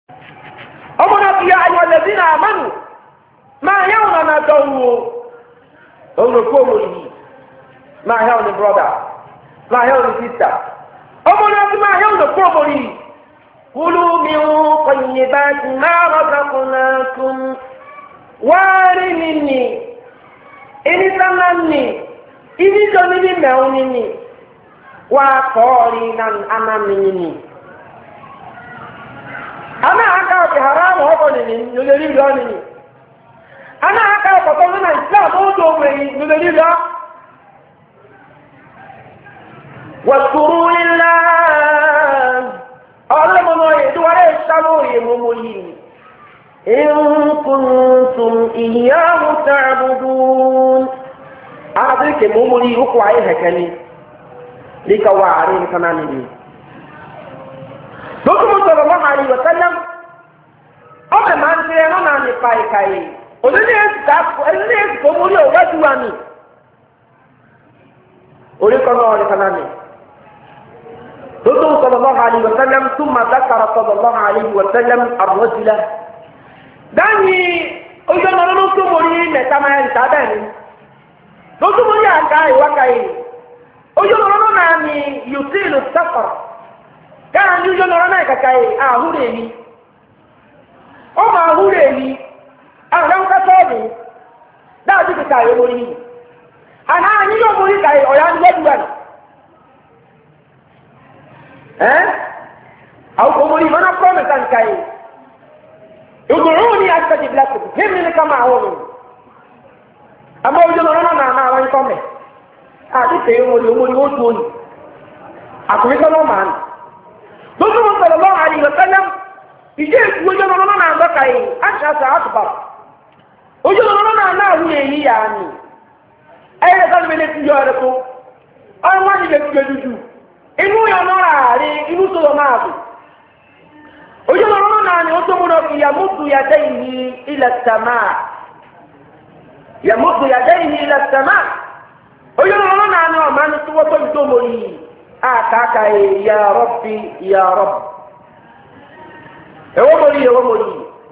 ọmọ náà fi ayọ̀ lẹ́bí náà mánu máa yẹ wọn náà dọ̀wọ́ òun ló kó wọlé yìí máa yẹ wọn ní brọ́dà máa yẹ wọn ní sísà ọmọ náà fi máa yẹ wọn ní kó wọlé yìí kúlú mi ń kọyìn bá ti máa rọ́gà kún náà kún wáárí mi nì ẹni sáná nì ibi tó ní bí mẹ́wọ́n ní nì wá kọ́ọ̀rì náà anámi ní nì. ana aka ọkẹ haramu ọkọ nìyí lórí ìlú ọnìyí ana aka ọkọtọ nínú islam ó tó wẹ̀ yìí lórí ìlú wàtúrú ńlá ọlọ́mọmọ ìdúwárẹ̀ sábò ìmọ̀mọ̀ yìí ìnkùntùm ìyáwó tààbùdùn àti kèmọ̀mọ̀ yìí ó kọ ayé hẹ̀kẹ́ ni ní ká wà àárín nǹkan náà nìyí lókùnmù sọ̀rọ̀ lọ́wọ́ àyè wọ̀tẹ́lẹ́m ọmọ ẹ̀ máa ń tẹ́ ẹ̀rọ náà nípa ìka yìí òdìní èsì tó múlò wájú wa ni orí kan náà ní kanáà ni lókùnmù sọ̀rọ̀ lọ́wọ́ àyè wọ̀tẹ́lẹ́m tún máa dákàrà sọ̀rọ̀ lọ́wọ́ àyè wọ̀tẹ́lẹ́m àbọ̀sílẹ̀ dáhìí ojú ọmọ lọ́nà tó mọ̀ ní mẹ́ta máa ń ta bẹ́ẹ̀ ni lókùnmù yà ká ìwáka yìí ojú ọmọ lọ́nà náà ni yòtíìlù sáfàrà káà ní ojú ọ̀nà náà kàkà yìí àhúrò èyí ọmọ àhúrò èyí àwọn ọ̀dọ́ kẹfẹ́ ọ̀dù dáàbí kàkà yìí wọ́n yìí àná àní yóò mórí kàyè ọ̀yà ní wọ́n dùwà nù ẹ́ àwọn kò mórí mọ́nà pọ́mìtà nìkà yìí ìgbòrò ní àtàjì bíláṣì hímì ní kama àwọn ọ̀nà àmọ́ ojú ọ̀nà náà náà àwọn ikọ́ mẹ́ àti tẹ̀yẹ mórí mórí ó tó yìí àkùnrin sọ́nà máa nù lójú wọn sọ̀rọ̀ lọ́wọ́ àyè ìwọ̀sẹ́lẹ̀ ìjẹ́ ìkú ojú ọmọ náà náà lọ́ka yìí aṣọ àṣà àtùbà ojú ọmọ náà náà wù èyí yà á nì ẹ̀yẹ lẹ́ka ló bẹ̀rẹ̀ tìjọ́ rẹ̀ tó ọ̀rọ̀ wọn ni bẹ̀rẹ̀ dúdú inú yà náà àárẹ̀ inú sọ̀rọ̀ náà bù ojú ọmọ náà ni ó tó múná fi yàmútu yàdé yìí ilẹ̀ sàmà yàmútu yàdé yìí ilẹ̀ sàmà ojú ọmọ náà ni ọ̀ma ni tó wọ́pọ̀ ìdómọ̀ yìí akaka yi ya rabbi ya rabb ewo mori ewo mori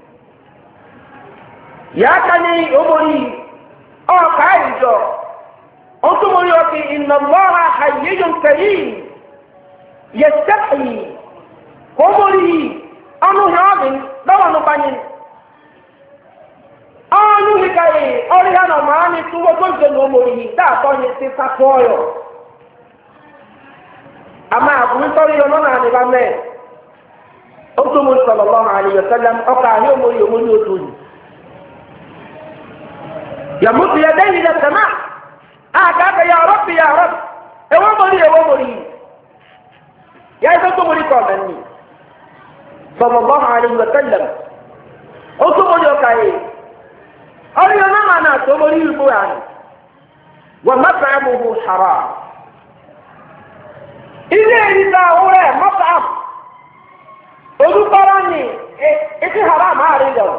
ya kani ewo mori ọ ka yi jọ o tún mori ọkì inna allaha hayyun karim yastahi kò mori ọnu hẹ ọbi lọ́wọ́ nu banyi ọnu hẹ ka yi ọrí hẹ nà ọmọ ani tó wọ́n tó ń jẹ ní omori dáàtọ̀ yẹn ti sakọ ọyọ ama àbúrú sọ́rí ọmọ náà ní bá mẹ́ ó tó mo sọ̀rọ̀ lọ́wọ́ àlè yọ̀sẹ́lẹ̀ ọkọ̀ àhí òmòrì òmòrì òtò yìí. yàmùtù yẹ dẹ́yìn lẹ sẹ́mà àgàgà yà ọ̀rọ̀ fi yà ọ̀rọ̀ ewé mòrì ewé mòrì yìí. yà ẹ́ tó mòrì kọ̀ ọ̀mẹ́ ni sọ̀rọ̀ lọ́wọ́ àlè yọ̀sẹ́lẹ̀ ó tó mòrì ọkọ̀ yìí. ọ̀rọ̀ yọ̀ náà náà tó mòrì yìí bó yà ni wọ́n mẹ́fẹ̀ẹ́ mu hu haram ilé ìrìnà àwòrán ẹ̀ mọ́tàm olùkọ́rọ́ ni etí haram àárín lọ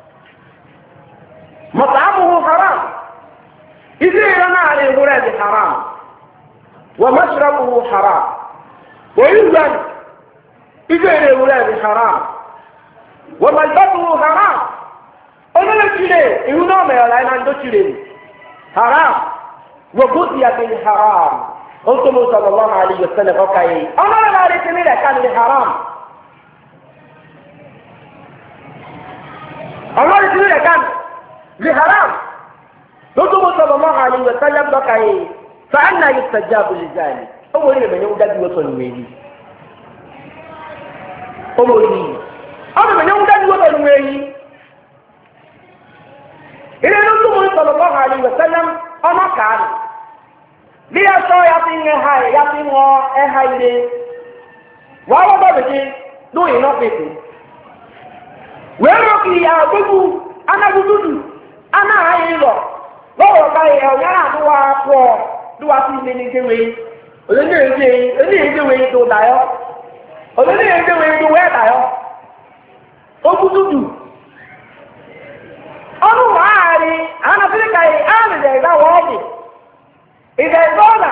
mọ́tàmù haram ilé ìrìnà àárín ìwúrẹ́ di haram wọ́n mọ́ṣúrọ́mù haram wọ́n yíyá ilé ìrìnà ìwúrẹ́ di haram wọ́n mọ́ṣúrọ́mù haram olóòlù tìrẹ ìwú náà mẹ́rin láì náà ń dó tìrẹ haram wọ́n bó ti yàgbé ni haram ó tó mú sọ̀rọ̀ lọ́wọ́ àlè yóò sẹ́lẹ̀ ọkà yìí ọmọ rẹ̀ náà rí sí nílẹ̀ ká ní haram ọmọ rẹ̀ sí nílẹ̀ ká ní haram ó tó mú sọ̀rọ̀ lọ́wọ́ àlè yóò sẹ́lẹ̀ ọkà yìí fàánà yóò sẹ̀já abúlé jáde ó wọlé rẹ̀ mẹ́yẹ́ wúdá dúró sọ̀rọ̀ wẹ̀yí ó wọlé yìí ọmọ mẹ́yẹ́ wúdá dúró sọ̀rọ̀ wẹ̀yí ilé ló tó mú sọ̀rọ̀ lọ́wọ́ àlè yóò sẹ́lẹ̀ ọmọ kàánù bí ẹsọ ya ti ń ha ẹ ya ti ń wọ ẹha ilé wàá wọ́n bọ̀dọ̀ sí lóyìn náà pèsè wèé rọ kì í àgbégbù anagududu anáhàyè lọ lọ́wọ́ ká yẹ ọ̀yára àdúrà pọ̀ lúwa sí ilé ní kéwé onídéédé onídéédé tó dayọ́ onídéédé tó wẹ́ dayọ́ ogududu ọdún wàhálì àwọn afirika yìí àmì dẹ̀ ìdáwọ́ ọ̀dì ìdè ìgbọ́nà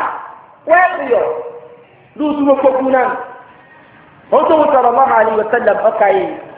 wẹ́ẹ̀sì yọ lóòtú gbogbo náà wọ́n tó ń sọ̀rọ̀ mọ́ àlè wọ́sẹ̀lẹ̀ ọkà yìí